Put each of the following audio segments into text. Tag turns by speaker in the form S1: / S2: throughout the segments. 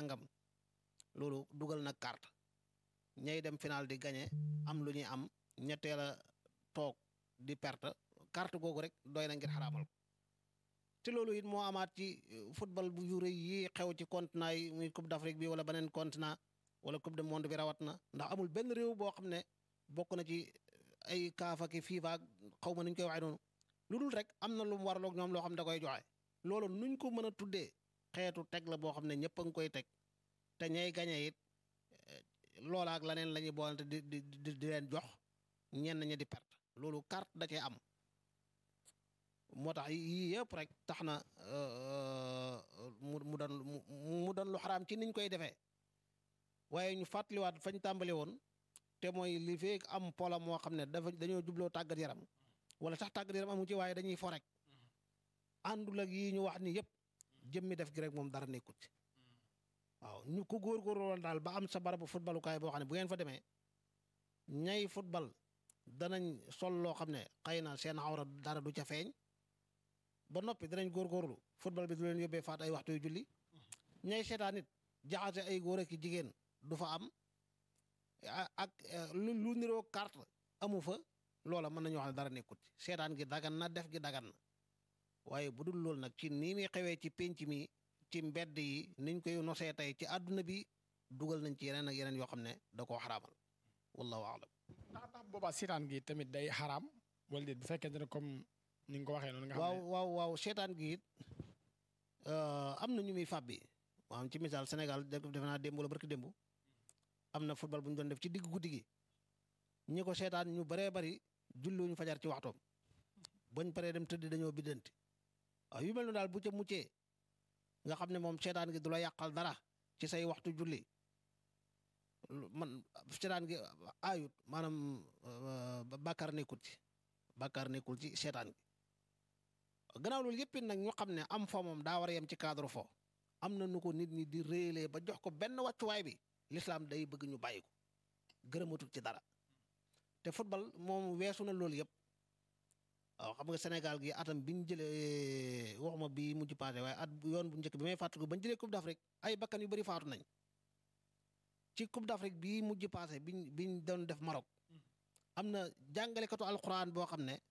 S1: nangam loolu dugal na carte ñay dem final di gagné am lu ñuy am ñetteel a toog di perte carte googu rek doy na ngir xaraamal ko te loolu it moo amaat ci football bu yu rëy yi xew ci continent yi muy coupe d'Afrique bi wala beneen continent wala coupe du monde bi rawat na ndax amul benn réew boo xam ne bokk na ci ay kaafa ki FIFA xaw ma nuñ koy waxee noonu lu dul rek am na lu mu waraloog ñoom loo xam ne da koy joxe loolu nuñ ko mën a tuddee xeetu teg la boo xam ne ñëpp a ngi koy teg te ñay gañe it loola ak leneen la ñuy boolante di di di di leen jox ñenn ñi di perte loolu carte da cee am moo tax yii yëpp rek tax na mu mu doon mu doon lu xaraam ci niñ koy defee waaye ñu fàttaliwaat fañ tàmbali woon te mooy li feek am pola moo xam ne dafa dañoo jubloo tàggat yaram wala sax tàggat yaram amu ci waaye dañuy fo rek àndul ak yii ñu wax ni yëpp jëmmi def gi rek moom dara nekkut ci waaw ñu ko góorgóorlu woon daal ba am sa barabu footballukaay boo xam ne bu ngeen fa demee ñay football danañ sol loo xam ne xëy na seen awra dara du ca feeñ ba noppi danañ góorgóorlu football bi du leen yóbbee faat ay waxtu yu julli ñay seetaan nit jaxase ay góor ak jigéen du fa am ak lu lu niroo carte amu fa loola mën nañu wax ne dara nekkut ci seetaan gi dagan na def gi dagan na waaye bu dul loolu nag ci nii muy xewee ci pénc mi ci mbedd yi niñ koy nosee tey ci àdduna bi dugal nañ ci yeneen ak yeneen yoo xam ne da koo xaraamal wallahu aalam
S2: ndax ndax boobaa seetaan gi tamit day xaraam wala déet bu fekkente ne comme ni nga ko waxee noonu nga xam
S1: waaw
S2: ne
S1: waaw waaw seetaan gi it am na ñu muy fàbbi maanaam ci misaal Sénégal def defe naa démb la barki démb am na football bu ñu doon def ci digg guddi gi ñi ko seetaan ñu bëree bëri julluñu fajar ci waxtoom bañ paree dem tëdd dañoo biddanti waaw yu mel noonu daal bu ca muccee nga xam ne moom seetaan gi du la yàqal dara ci say waxtu julli man seetaan gi aayut maanaam bàkkaar nekkul ci bàkkaar nekkul ci seetaan gi gannaaw loolu yëpp nag ñu xam ne am fo moom daa war a yem ci cadre fo am na nu ko nit ñi di réelee ba jox ko benn wàccuwaay bi l'islam day bëgg ñu bàyyi ko gërëmatul ci dara te football moom weesu na loolu yëpp waaw xam nga Sénégal gi atam bi ñu jëlee waxuma bi mujj passé waaye at yoon bu njëkk bi may fàttaliku ba ñu jëlee Coupe d'Afrique ay bakkan yu bëri faatu nañ ci Coupe d'Afrique bii mujj passé biñ biñ doon def Maroc am na jàngalekatu alquran boo xam ne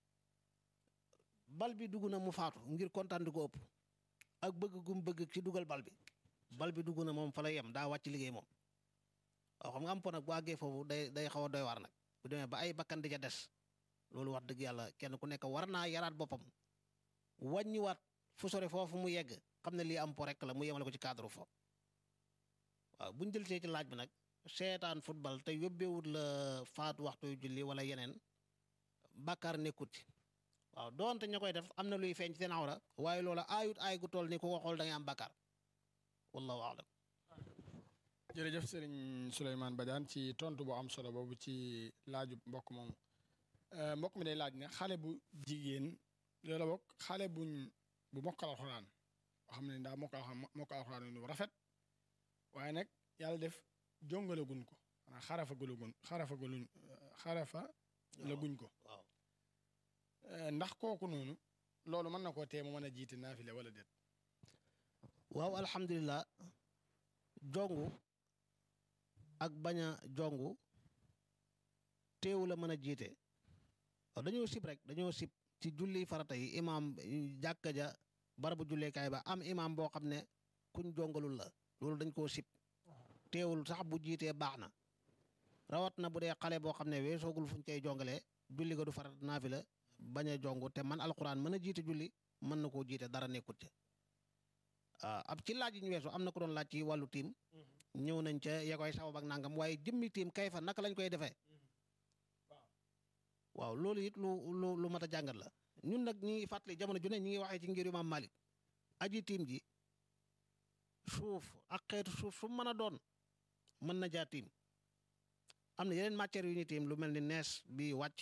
S1: bal bi dugg na mu faatu ngir kontaan di ko ëpp ak bëgg gum bëgg ci dugal bal bi bal bi dugg na moom fa la yem daa wàcc liggéey moom waaw xam nga am po nag bu àggee foofu day day xaw a doy waar nag bu demee ba ay bakkan di ca des loolu wax dëgg yàlla kenn ku nekk war naa yaraat boppam wàññiwaat fu sore foofu mu yegg xam ne lii am po rek la mu yemale ko ci cadre fo waaw bu ñu jël see ci laaj bi nag seetaan football te yóbbeewut la faatu waxtu yu julli wala yeneen bàkkaar nekkut ci waaw doonte ña koy def am na luy feeñ ci seen awra waaye loola aayut aay gu toll ni ku ko xool da ngay am bàkkaar wallahu aalam
S2: jërëjëf sëriñ Souleymane Badiane ci tontu bu am solo boobu ci laaju mbokk moomu mbokk mi day laaj ne xale bu jigéen loola bokk xale buñ bu mokkal alxuraan boo xam ne daa mokkal alxuraan mokkal alxuraan lu rafet waaye nag yàlla def jongalaguñ ko xanaa xarafa gulaguñ xarafa guluñ xarafa la guñ ko
S1: waaw
S2: ndax kooku noonu loolu mën na koo tee mu mën a jiite naafile wala déet
S1: waaw alhamdulilah jongu ak bañ a jongu teewu la mën a jiite waaw dañoo sib rek dañoo sib ci julli farata yi imaam jàkka ja barabu julleekaay ba am imaam boo xam ne kuñ jongalul la loolu dañ koo sib teewul sax bu jiitee baax na rawat na bu dee xale boo xam ne weesoogul fuñ koy jongalee julli ga du farat naafila bañ a jongu te man alquran mën a jiite julli mën na koo jiite dara nekkut ca ah ab ci laaj yi ñu weesu am na ko doon laaj ci wàllu tiim ñëw nañ ca ya koy sabab ak nangam waaye jëmmi tiim kay fa naka lañ koy defee waaw loolu it lu lu lu mat a jàngat la ñun nag ñi ngi fàttali jamono ju ne ñi ngi waxee ci ngir Imaam Malik aji tiim ji suuf ak xeetu suuf su mën a doon mën na jaa tiim am na yeneen matières yu ñuy tiim lu mel ni nees bi wàcc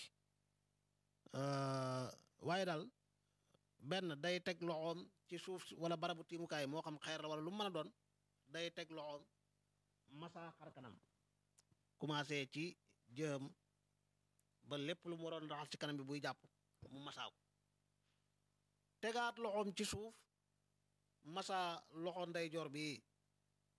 S1: waaye daal benn day teg loxoom ci suuf wala barabu tiimukaay moo xam xeer la wala lu mën a doon day teg loxoom masa xar kanam commencé ci jëm ba lépp lu mu waroon raxas ci kanam bi buy jàpp mu masaaw tegaat loxoom ci suuf masa loxo ndeyjoor bi